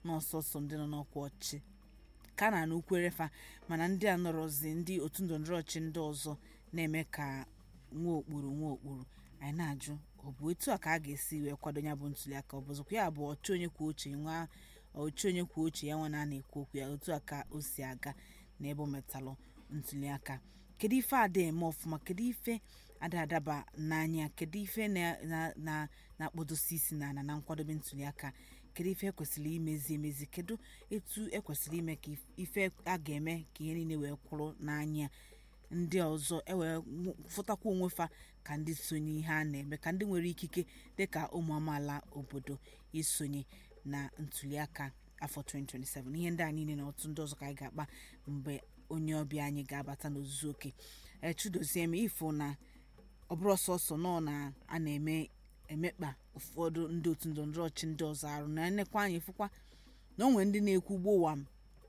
n'ọsọsọ ndị nọ n'ọkwa ọchịchị ka a na-anụ ukwere fa mana ndị a nọrọzi ndị otu ndọrọndọrọ ọchịchị ndị ọzọ na-eme ka nwa okpuru nwa okpuru anyị na-ajụ ọ bụ etu a ka a ga-esi wee kwado ya bụ ntuliaka ọ bụzikwa ya bụ ọchị onye kwuo uche nwa ọchị onye kwuo uche ya nwa na a na-ekwu okwu ya otu a ka o si aga n'ebe o metalụ ntuliaka kedu ife ada eme ọfụma kedu ife ada adaba n'anya kedu ife na- na- na- na-akpọdosi isi n'ala na nkwadobe ntuliaka kedu ife ekwesịrị imezi emezi kedu etu ekwesịrị ime ka if- ife a ga-eme ka ihe niile wee kwụrụ n'anya ndị ọzọ ewee nw- fụtakwa onwe fa ka ndị sonye ihe a na-eme ka ndị nwere ikike dịka ụmụ amaala obodo isonye na ntuliaka afọ 2027 ihe ndị a niile na otu ndị ọzọ ka anyị ga-akpa mgbe onye ọbịa anyị ga-abata n'ozuzu oke echudozie m ifo na ọ bụrụ sọsọ nọ na a na-eme emekpa ụfọdụ ndị otu ndọrọndọrọ ọchị ndị ọzọ arụ na nnekwa anyị fụkwa na onwe ndị na-ekwu gbowam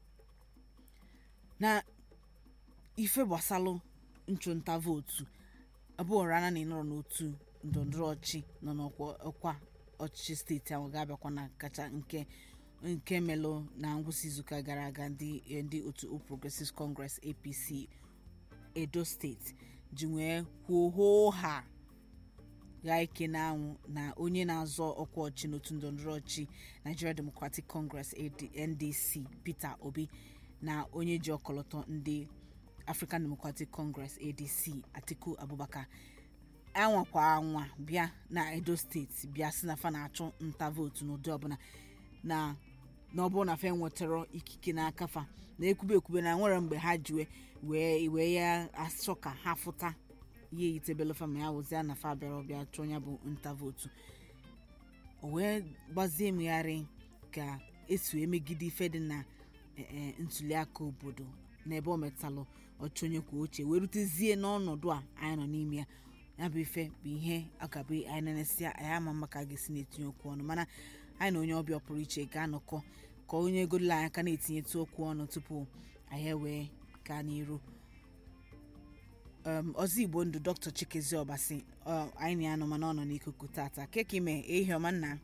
na ife gbasalụ nchụnta vootu abụọ rana na ịnọrọ n'otu ndọrọndọrọ ọchị nọ n'ọkwa ọkwa ọchịchị steeti ahụ ga-abịakwa na kacha nke nke melụ na ngwụsị izuụka gara aga ndị ndị otu All Progressives Congress APC Edo steeti ji wee kwuo hoo ha gha ike n'anwụ na onye na-azọ ọkwa ọchị n'otu ndọrọndọrọ ọchị Nigeria Democratic Congress AD NDC Peter Obi na onye ji ọkọlọtọ ndị African Democratic Congress ADC Atiku Abubakar anwakwa anwa bịa na Edo steeti bịa si na fa na-achụ nta vootu n'ụdị ọbụla na na ọ bụrụ na fa nwetara ikike n'aka fa na ekwube ekwube na nwere mgbe ha ji wee wee ya achọ ka ha fụta ihe yitebele fa ma ya wụzia na fa bịara ọbịa chụọ ya bụ nta vootu o wee gbazie mmegharị ka esi wee megide ife dị na eh, eh, ntuliaka obodo n'ebe o metalụ ọchị onye kwuo uche wee rutezie n'ọnọdụ a anyị nọ n'ime ya ya bụ ife bụ ihe akabụ anyị na-enesịa anyị ama mma ka a ga-esi na-etinye okwu ọnụ mana anyị na onye ọbịa pụrụ iche ga-anọkọ ka onye egodola anyị aka na-etinyetụ okwu ọnụ tupu anyị ewee gaa n'iru um, ọzọ igbo ndụ dr chikezi ọbasi ọ, anyị na ya nọ mana ọ nọ n'ikuku tata keka ime ehi ọma nna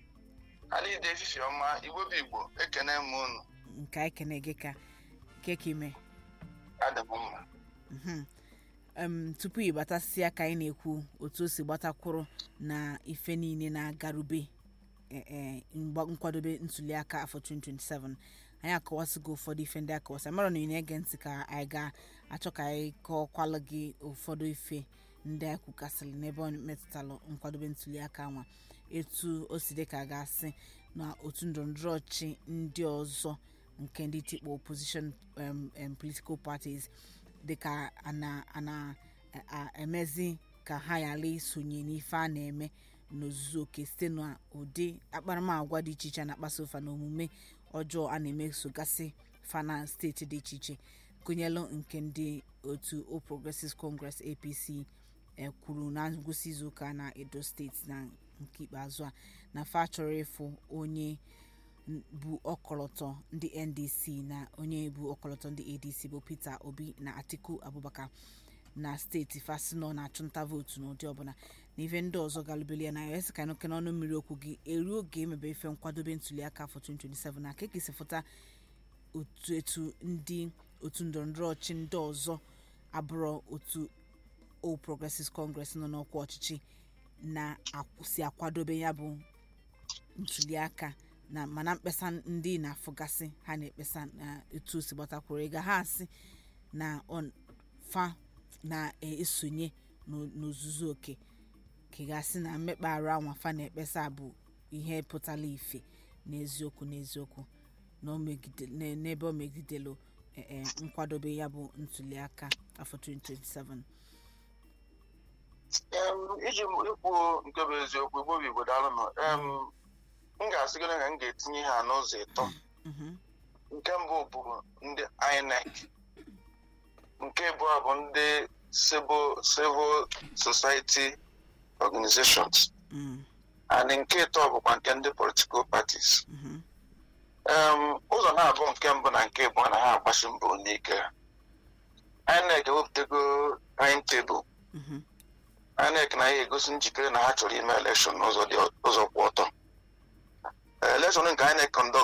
alide efifi ọma igbo bụ igbo ekene m unu nke anyị kene gị ka keka ime adị m mma Mhm. um, tupu ị batasịa ka anyị na-ekwu otu o si gbatakwụrụ na ife niile na-agarube eh, eh, mgba- nkwadobe ntuliaka afọ 2027 anyị akọwasịgo ụfọdụ ife ndị akọwasị mara na ị na-ege ntị ka anyị ga-achọ ka anyị kọọkwalụ gị ụfọdụ ife ndị anyị kwukasịrị n'ebe ọ metụtalụ nkwadobe ntuliaka nwa etu o si dị ka a ga-asị na otu ndọrọndọrọ ọchị ndị ọzọ nke ndị tikpo opposition um, um, political parties dịka a na- a na-emezi ka ha ghara isonye n'ife a na-eme n'ozuzu oke site n'ụdị akparamagwa dị iche iche a na-akpaso ụfa na omume ọjọọ a na-emesogasị fa na steeti dị iche iche gụnyelụ nke ndị otu All Progressives Congress APC e kwuru na ngwụsị izuụka na Edo steeti na nke ikpeazụ a na fa chọrọ ịfụ onye bụ ọkọlọtọ ndị ndc na onye bụ ọkọlọtọ ndị adc bụ peter obi na atiku abubakar na steeti fasinọ na-achụnta vootu n'ụdị ọbụla na ife ndị ọzọ galụbeli ya na ya esi ka nụke n'ọnụ mmiri okwu gị eruo oge emebe ife nkwadobe ntuliaka afọ 2027 na ka ekesi fụta otu etu ndị otu ndọrọndọrọ ọchị ndị ọzọ abụrọ otu All Progressives Congress nọ n'ọkwa ọchịchị na-si akwadobe ya bụ ntuliaka na mana mkpesa ndị na-afụgasị ha na-ekpesa na etu o si gbatakwuru ịga ha asị na ọ- fa na-esonye n'o- n'ozuzu oke ka ị ga-asị na mmekpa arụ anwa fa na-ekpesa bụ ihe pụtara ife n'eziokwu n'eziokwu na o megide- na- n'ebe o megidelu eh, eh, nkwadobe ya bụ ntuliaka afọ 2027 Em, iji m ikwu nke bụ eziokwu igbo bụ igbo daalụnụ em m ga-asị gị na m ga-etinye ha n'ụzọ ịtọ Mhm. nke mbụ bụ ndị INEC nke abụọ bụ ndị civil civil society organizations Mm, and nke ịtọ bụkwa nke ndị political parties mhm, em ụzọ na-abụ nke mbụ na nke abụọ na ha agbachi mbọ n'ike INEC ewepụtago timetable mhm, INEC na ya egosi njikere na ha chọrọ ime elekshọn n'ụzọ dị ụzọ kwụ ọtọ elekshọn nke INEC conduct